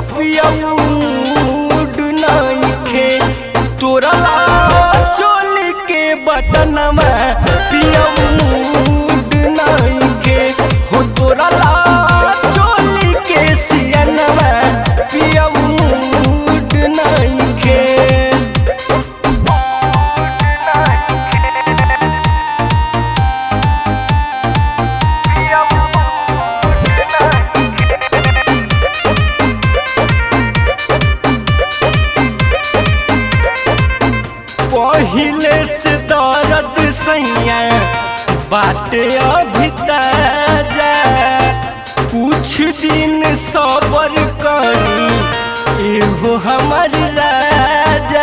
पियऊड नइखे तोरा ला चोली के बटनमा पियऊड नइखे हो तोरा ला चोली के सियनमा पियऊड नइखे पहिले से दर्द सैया बाटे अभी ताजा कुछ दिन सबर करी एहो हमर राजा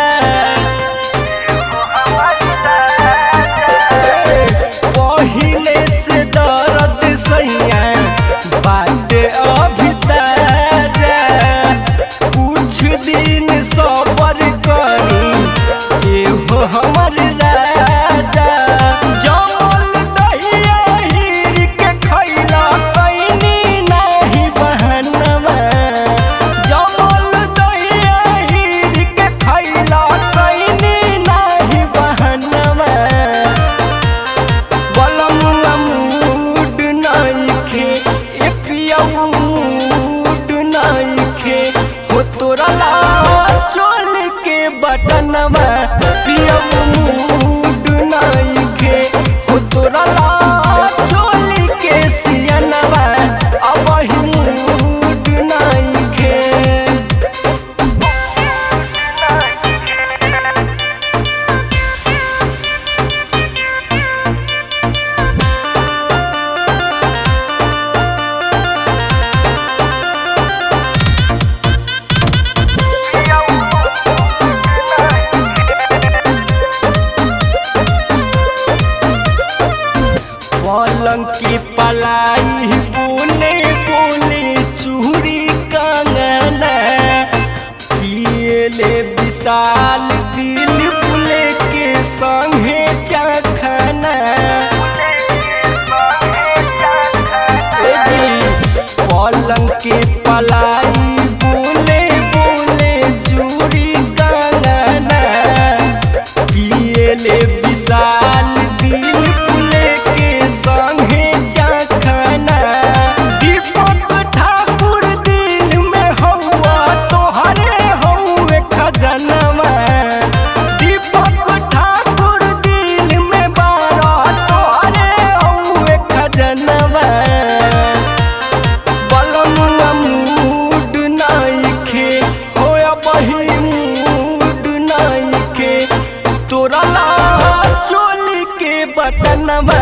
पहिले से दर्द सैया बाटे अभी ताजा कुछ दिन सबर करी एहो हमर राजा जमल दहिया हीर के खैला कैनी नाही बहनवा जमल दहिया हीर के खैला कैनी नाही बहनवा बलमुआ मूड नइखे ए पियऊ मूड नइखे हो तोरा ला चोल के बटनवा पियऊ मूड नइखे हो तोरा ला चोल के सियनवा अब मूड नइखे पलंग की पलाई बोले बोले चूड़ी कंगना पियले विशाल दिल बुले के संगे चखना ए जी, पलंग की पलाई बोले बोले चूड़ी कंगना पियले विशाल दिल पुले के संगे चखना दीपक ठाकुर दिल में हौआ तोहरे हौए खजनवा दीपक ठाकुर दिल में बारा तोहरे हौए खजनवा बलमुआ मूड नइखे होया बही मूड नइखे तोरा ला चोली के बटनवा